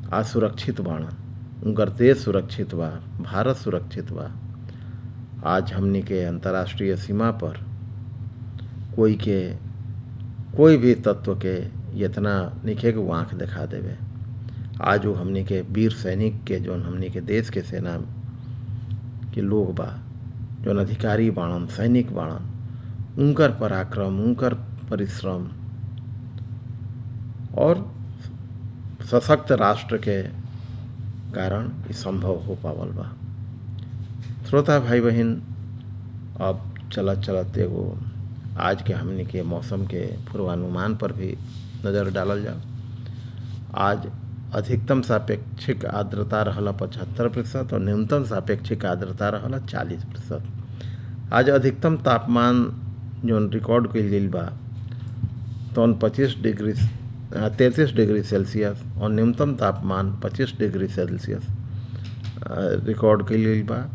आज सुरक्षित बाणन उनकर देश सुरक्षित बा भारत सुरक्षित बा आज हमनी के अंतर्राष्ट्रीय सीमा पर कोई के कोई भी तत्व के इतना निखे के आँख दिखा देवे आज वो हमनी के वीर सैनिक के जौन हमनी के देश के सेना के लोग बा जौन अधिकारी बाणन सैनिक बाणन उनकर पराक्रम उनकर परिश्रम और सशक्त राष्ट्र के कारण ये संभव हो पावल बा श्रोता भाई बहन अब चलत चलत एगो आज के हमनी के मौसम के पूर्वानुमान पर भी नज़र डालल जाओ आज अधिकतम सापेक्षिक आर्द्रता रहला पचहत्तर प्रतिशत और न्यूनतम सापेक्षिक आर्द्रता रहला चालीस प्रतिशत आज अधिकतम तापमान जौन रिकॉर्ड कइल गइल बा तौन पच्चीस डिग्री तैंतीस डिग्री सेल्सियस और न्यूनतम तापमान पच्चीस डिग्री सेल्सियस रिकॉर्ड कइल गइल बा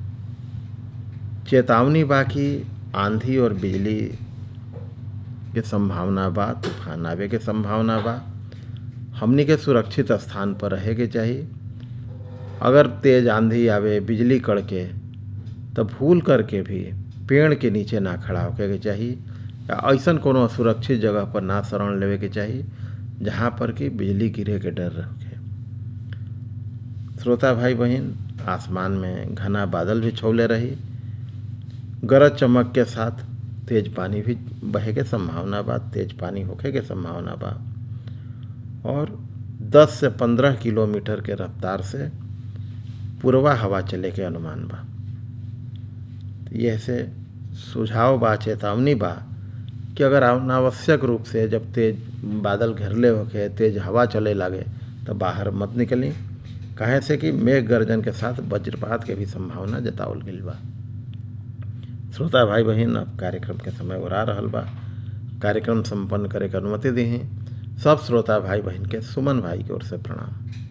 चेतावनी बा कि आंधी और बिजली के संभावना बा तूफान आवे के संभावना बा हमनी के सुरक्षित स्थान पर रहे के चाहिए अगर तेज आंधी आवे बिजली कड़के तो भूल करके भी पेड़ के नीचे ना खड़ा होके के चाहिए या ऐसा कोनो सुरक्षित जगह पर ना शरण लेवे के चाहिए जहाँ पर कि बिजली गिरे के डर रखे श्रोता भाई बहन आसमान में घना बादल भी छौले रही गरज चमक के साथ तेज पानी भी बहे के संभावना बा तेज पानी होखे के संभावना बा और 10 से 15 किलोमीटर के रफ्तार से पूर्वा हवा चले के अनुमान बा यह से सुझाव बा चेतावनी बा कि अगर अनावश्यक रूप से जब तेज बादल घेरले होके तेज हवा चले लागे तो बाहर मत निकली काहे से कि मेघ गर्जन के साथ वज्रपात के भी संभावना जतावल गई बा श्रोता भाई बहन अब कार्यक्रम के समय उड़ा रहल बा कार्यक्रम संपन्न करे के अनुमति दी सब श्रोता भाई बहन के सुमन भाई की ओर से प्रणाम